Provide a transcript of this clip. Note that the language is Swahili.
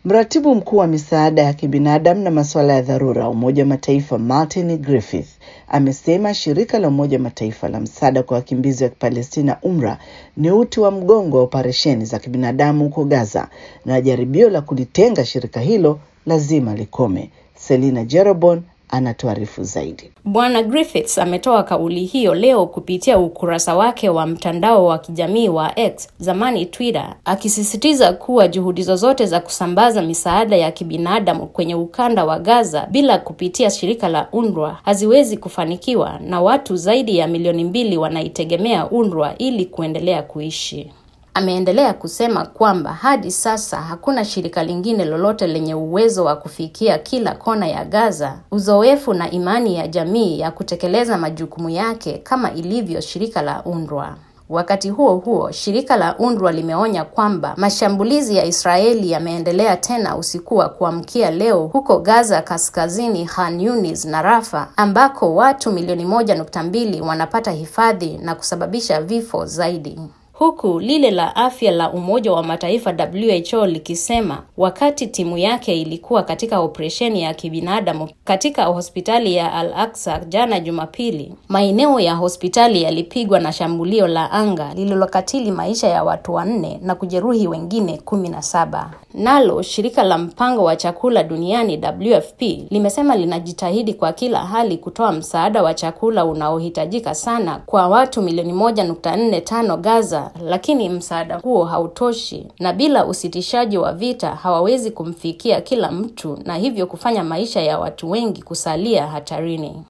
Mratibu mkuu wa misaada ya kibinadamu na masuala ya dharura Umoja wa Mataifa Martin Griffith amesema shirika la Umoja wa Mataifa la msaada kwa wakimbizi wa Palestina UNRWA ni uti wa mgongo wa operesheni za kibinadamu huko Gaza na jaribio la kulitenga shirika hilo lazima likome. Selina Jerobon anatuarifu zaidi. Bwana Griffiths ametoa kauli hiyo leo kupitia ukurasa wake wa mtandao wa kijamii wa X, zamani Twitter, akisisitiza kuwa juhudi zozote za kusambaza misaada ya kibinadamu kwenye ukanda wa Gaza bila kupitia shirika la UNRWA haziwezi kufanikiwa na watu zaidi ya milioni mbili wanaitegemea UNRWA ili kuendelea kuishi. Ameendelea kusema kwamba hadi sasa hakuna shirika lingine lolote lenye uwezo wa kufikia kila kona ya Gaza, uzoefu na imani ya jamii ya kutekeleza majukumu yake kama ilivyo shirika la UNRWA. Wakati huo huo, shirika la UNRWA limeonya kwamba mashambulizi ya Israeli yameendelea tena usiku wa kuamkia leo huko Gaza kaskazini, Khan Yunis na Rafa ambako watu milioni moja nukta mbili wanapata hifadhi na kusababisha vifo zaidi huku lile la afya la Umoja wa Mataifa WHO likisema wakati timu yake ilikuwa katika operesheni ya kibinadamu katika hospitali ya Al-Aqsa jana Jumapili, maeneo ya hospitali yalipigwa na shambulio la anga lililokatili maisha ya watu wanne na kujeruhi wengine kumi na saba. Nalo shirika la mpango wa chakula duniani WFP limesema linajitahidi kwa kila hali kutoa msaada wa chakula unaohitajika sana kwa watu milioni moja nukta nne tano Gaza, lakini msaada huo hautoshi, na bila usitishaji wa vita hawawezi kumfikia kila mtu, na hivyo kufanya maisha ya watu wengi kusalia hatarini.